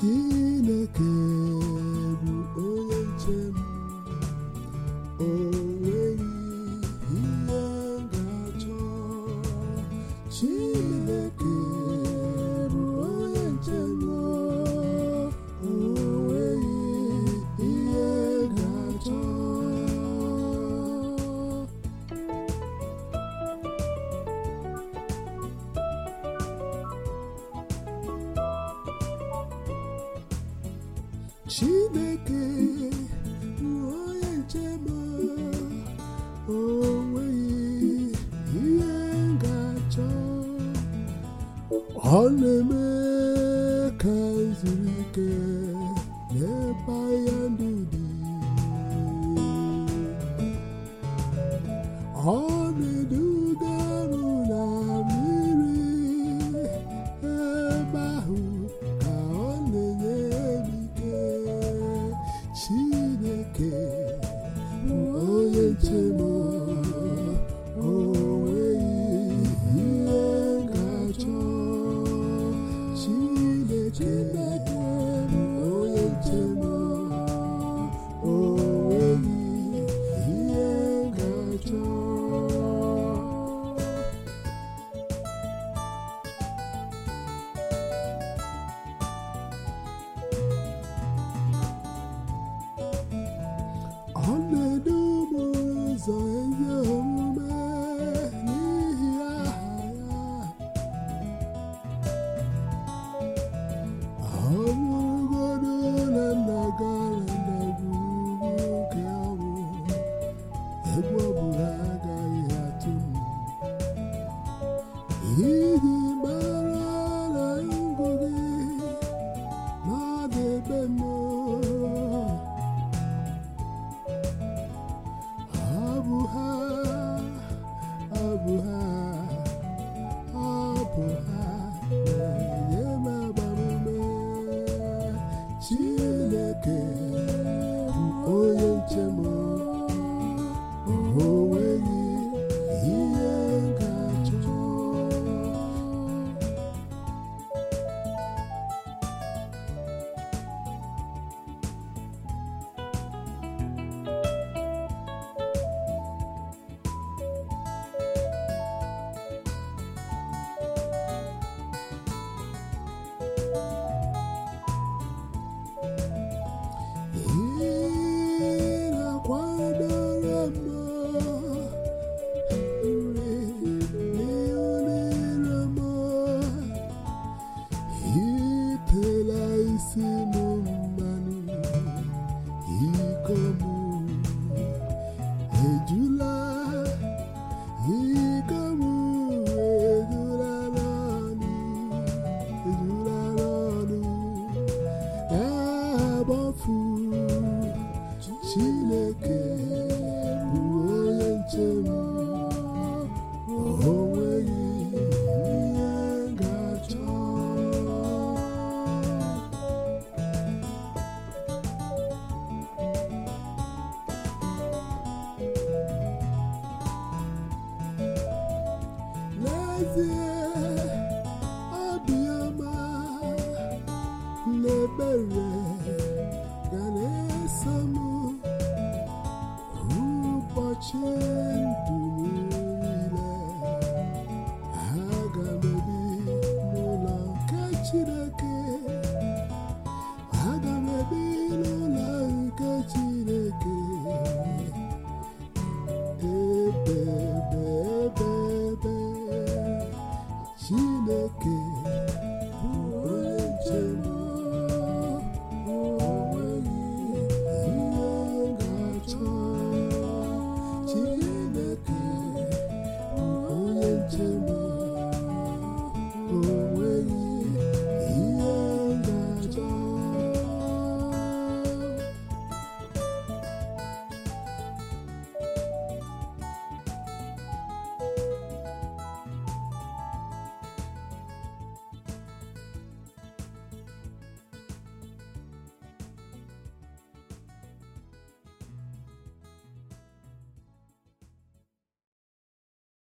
Chineke bụ onye nche m o nweghị ihe m ga-achọ Chineke bụ onye nche m o nweghị ihe m ga-achọ Chineke bụ onye nche m o nweghị ihe m ga-achọ ọ na-eme ka m zuru ike n'ebe ahịa ndụ dị ọ na-eduga m na mmiri ebe ahụ ka ọ na-enye m ike Chineke bụ onye nche m o nweghị ihe m ga-achọ Chineke bụ onye nche m o nweghị ihe m ga-achọ ọ na-edu m ụzọ ezi omume n'ihi aha ya ọ bụrụgodu na nna gara ndagwurugwu nke ọnwụ egwu ọbụla agaghị atụ m iji mara na ngụ gị na-adịbe m Abụ ha, abụ ha, abụ ha na-enye m agbamume. Chineke bụ onye nche m, o nweghị ihe m ga-achọ. Ị na-akwadoro m nri n'ihu niile m itela isi m mmanụ iko m ejula iko m ejula n'ọnụ ejula n'ọnụ agbafu Chineke bụ onye nche m o nweghị ihe m ga-achọ n'ezie